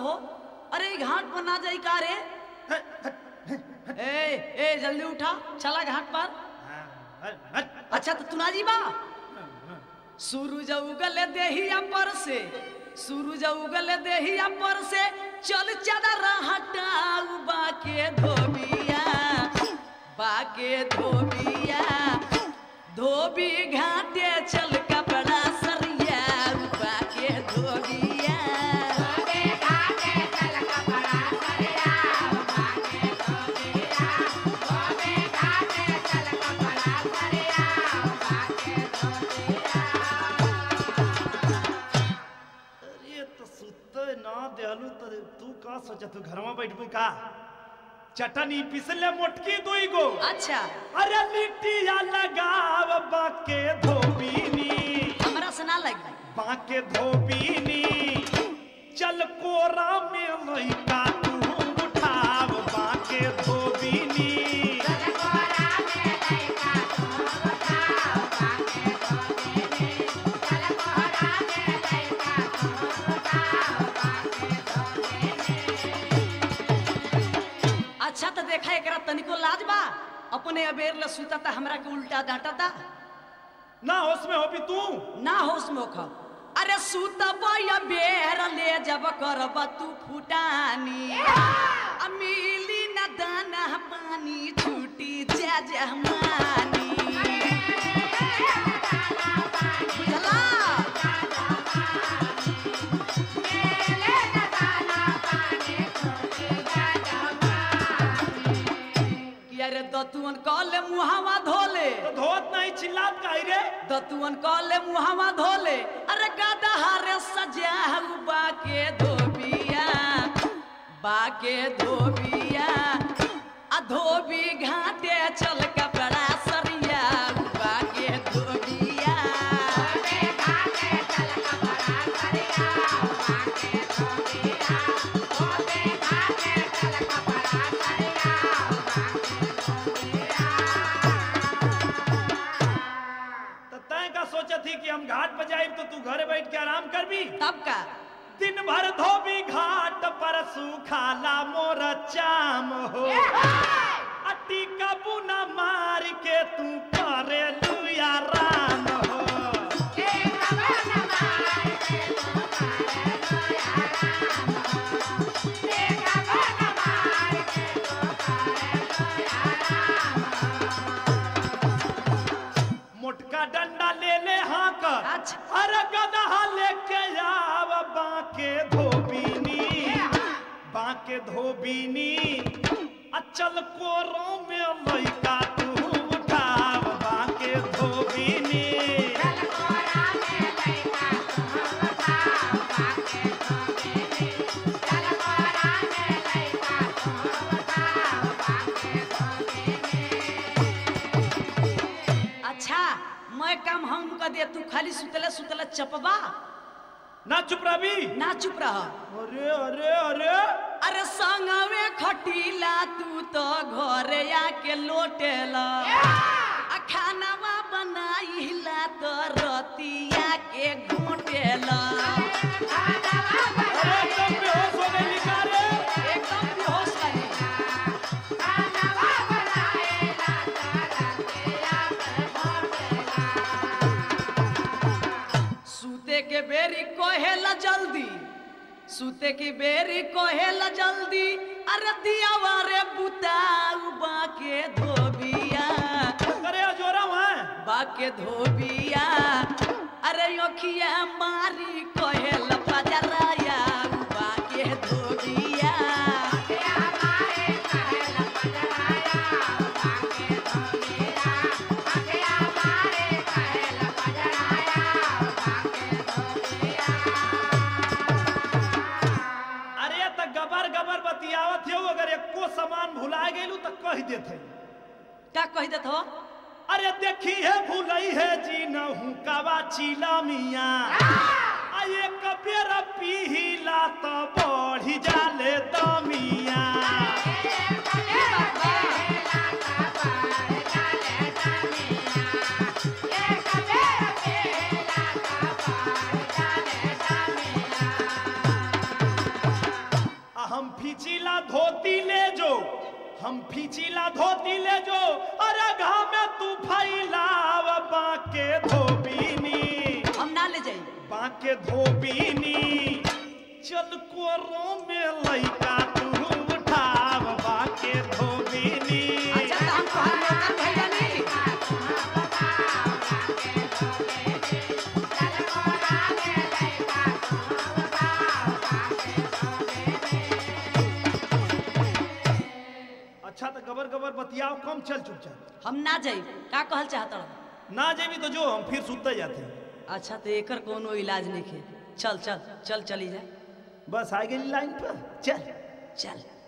हो अरे ई घाट पर ना जाई का रे ए ए जल्दी उठा चला घाट पर अच्छा तो तू ना जी बा सूरज उगल देहिया पर से सूरज उगल देहिया पर से चल चादर हटाऊ बाके धोबिया बाके धोबिया धोबी घाटे चल कपड़ा सरिया बाके धोबिया अरे तो सुते ना देलू तो तू का सोचा तू घर में बैठबू का चटनी पिसले मोटकी दुई गो अच्छा अरे लिट्टिया लगाव बाके धोबीनी हमरा से ना लगी बाके धोबीनी चल कोरा में लइका तू उठाव बाके धोबीनी अच्छा तो देखा एकरा तनिको लाज बा अपने अबेर ल सुता हमरा के उल्टा डांटा ना होश में हो भी तू ना होश मोख अरे सुतब या बेर ले जब करब तू फुटानी आ मिली न दाना पानी छूटी जा जहमानी बुझला कि अरे दतुअन कले मुहावा धोले तो धोत नहीं चिल्लात काई रे दतुअन कले मुहावा धोले अरे गादा हारे सजा बाके धोबिया बाके धोबिया आ धोबी घाटे चल कपड़ा सरिया बाके धोबिया तो तय का सोचा थी कि हम घाट पर जाए तो तू घरे बैठ के आराम कर भी तब का दिन भर धोबी घाट पर सुखाला मोर चाम हो अटी कबूना मार के तू करे लुया राम हो मोटका डंडा ले ले हाँ कर अच्छा। अरे गदहा लेके आव बाके धोबीनी बाके धोबीनी अचल कोरो में लइका तू उठाव बाके धोबीनी अच्छा मैं काम हम कर दे तू खाली सुतले सुतले चपबा ना चुप रही ना चुप रह अरे अरे अरे अरे संगवे खटीला तू तो घरे आके लोटेला आ खानावा बनाइला तो रतिया के घोटेला अरे एकदम बेहोश हो गई लिखा रे एकदम बेहोश वाली सूते के बेरी कोहेला जल्दी सूते की बेरी कोहेला जल्दी अरे दिया वारे बुताऊ बाके धोबिया अरे जोरा वहाँ बाके धोबिया अरे योखिया मारी कोहेला पजराया बाके धोबिया अरे त गबर गबर बतियावत हो अगर एको सामान भुला गेलू त कह देते क्या कह देत हो अरे देखी है भूलई है जी नहू कावा चीला मिया आ एक बेर पीला त बढ़ी जाले दमिया हम फीचिला धोती ले जो अरे घाम में तू फैलाव बाके धोबीनी हम ना ले जाई बाके धोबीनी चल कोरो में लइका तू उठाव बाके धोबीनी अच्छा तो हम तोहार नौकर भइल बानी अच्छा तो गबर गबर बतियाओ कम चल चुपचाप हम ना जाई का कहल चाहत रह ना जेबी तो जो हम फिर सुते जाते अच्छा तो एकर कोनो इलाज नहीं है चल चल चल चली जा बस आ गई लाइन पर चल चल